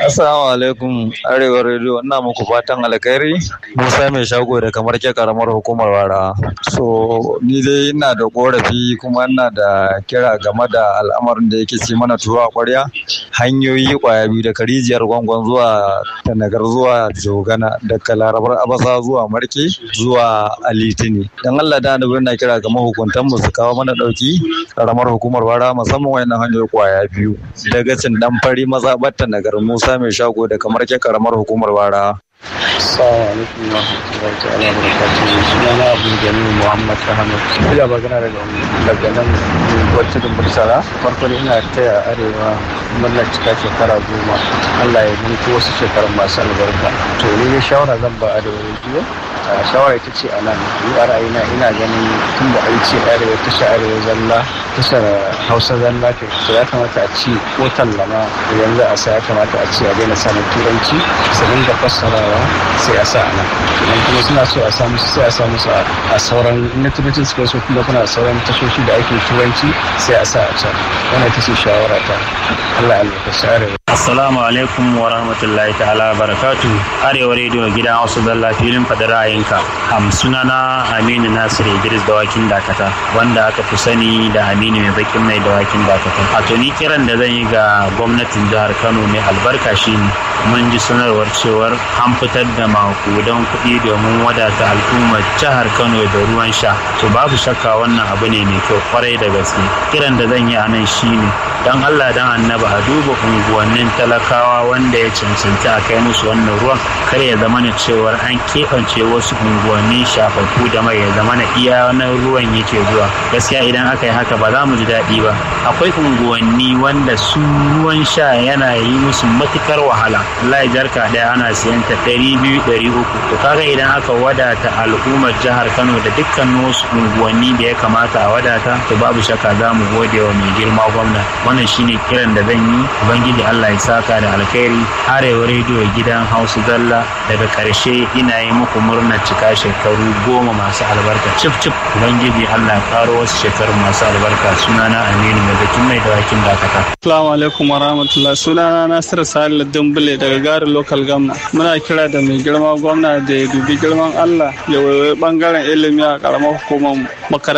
Assalamu alaikum Arewa Radio ina muku fatan alkhairi Musa mai shago da kamar ke karamar hukumar wara. So ni dai ina da korafi kuma ina da kira game da al'amarin da yake ci mana tuwa kwarya hanyoyi kwaya biyu daga rijiyar gwangwan zuwa tanagar zuwa jogana daga larabar abasa zuwa marke zuwa alitini dan Allah da annabi na kira ga mahukuntan mu su kawo mana dauki karamar hukumar wara musamman wayannan hanyoyi kwaya biyu daga cin dan fari mazabar tanagar Musa mai shago da kamar ke karamar hukumar wara Assalamu alaikum wa rahmatullahi ta'ala wa barakatuhu. Suna na Abu Jamilu Muhammad Ahmad. Ina magana daga daga nan wacce da Bursara. Farko dai ina taya Arewa murnar cika shekara goma. Allah ya mutu wasu shekarun masu albarka. To ni ne shawara zan ba Arewa rediyo. Shawara ita ce a nan. Ni a ra'ayina ina ganin tun da an ce Arewa tasha Arewa zalla tashar Hausa zalla ke. To ya kamata a ci ko tallama yanzu a sa ya kamata a ci a daina sanin turanci. Su dinga fassara sai a sa nan idan kuma suna so a samu sai a samu su a sauran na turancin suka so kuma kuna sauran tashoshi da ake turanci sai a sa a can wannan ita ce shawara ta Allah ya ka share Assalamu alaikum wa rahmatullahi ta'ala barakatu Arewa rediyo gidan Hausa Zalla filin fadar ra'ayinka am sunana Aminu Nasir Idris dawakin dakata wanda aka fi sani da Aminu mai bakin mai dawakin dakata a to ni kiran da zan yi ga gwamnatin jihar Kano mai albarka shine mun ji sanarwar cewar an fitar da makudan kuɗi domin wadata al'ummar jihar Kano da ruwan sha to babu shakka wannan abu ne mai kyau kwarai da gaske kiran da zan yi a nan shine dan Allah dan annaba a duba unguwannin talakawa wanda ya cancanta a kai musu wannan ruwan kar ya zama na cewar an keɓance wasu unguwanni shafafu da mai ya zama na iya na ruwan yake zuwa gaskiya idan aka yi haka ba za mu ji daɗi ba akwai unguwanni wanda su ruwan sha yana yi musu matukar wahala Allah ya jarka ɗaya ana siyan ta ɗari biyu ɗari uku to kaga idan aka wadata al'ummar jihar Kano da dukkan wasu unguwanni da ya kamata a wadata to babu shakka za mu gode wa mai girma gwamna wannan shine kiran da zan yi ubangiji Allah ya saka da alkhairi arewa rediyo gidan hausa zalla daga karshe ina yi muku murnar cika shekaru goma masu albarka cif cif ubangiji Allah ya karo wasu shekaru masu albarka sunana aminu mai zakin mai dawakin dakata Assalamu alaikum wa rahmatullah sunana Nasiru Salihu Dumbule daga garin local gamna muna kira da mai girma gwamna da ya dubi girman Allah ya waiwai bangaren ilimi a karamar hukumar makaranta